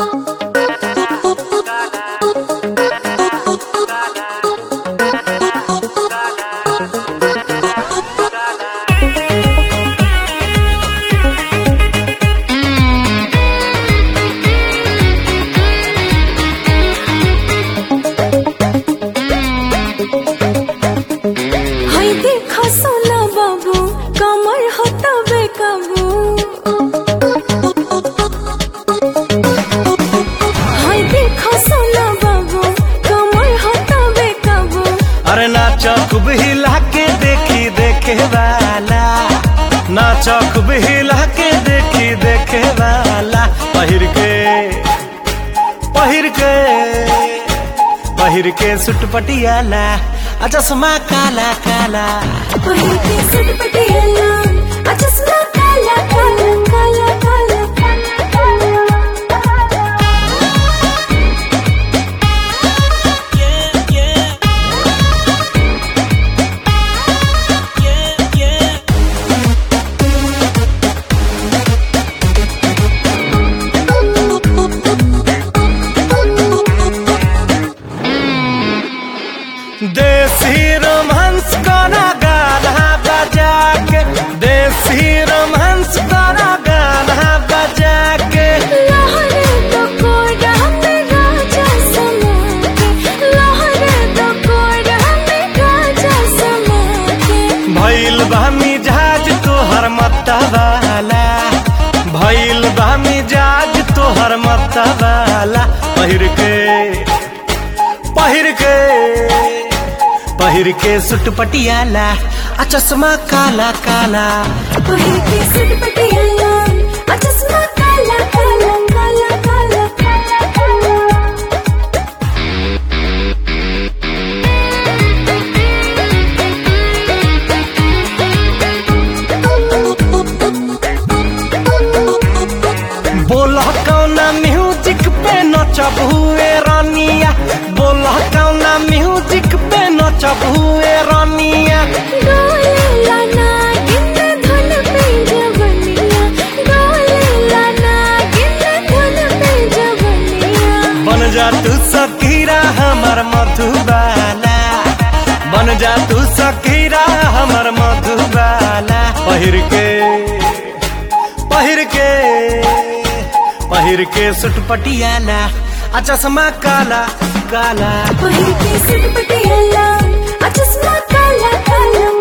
हाय देखा सोना बाबू कमर होता बेकाबू हाय देखा सोना बाबू कमर होता बेकाबू अरे नाचा खूब हिला के देखी देखे वाला नाचा खूब हिला के देखी देखे वाला पहिर के पहिर के पहिर के सुट पटियाला आ चश्मा काला काला पहिर के सट पटियाला आ चश्मा काला काला काला काला काला देसी रोमांस करा गाना बजा के देसी रोमांस करा गाना बजा के लहरे तो कोड़ा में राजा समा के लहरे तो कोड़ा में राजा समा के भइल बा मिजाज तोहर मतवाला भइल बा मिजाज तोहर मतवाला पहिर के पहिर के पहिर के सुट पटियाला आ चश्मा काला काला पहिर के सट पटियाला आ चश्मा काला काला काला काला काला काला बोला कौना म्यूजिक पे नचबुए रानिया बोला कौना म्यूजिक पे नचबुए रानिया डोले लाना गिन धुन पे जवनिया डोले लाना गिन धुन पे जवनिया बन जा तू सकीरा हमर मधुबाला बन जा तू सकीरा हमर मधुबाला पहिर के पहिर के पहिर के सुट पटियाला आ चश्मा काला काला पहिर के सट पटियाला आ चश्मा काला काला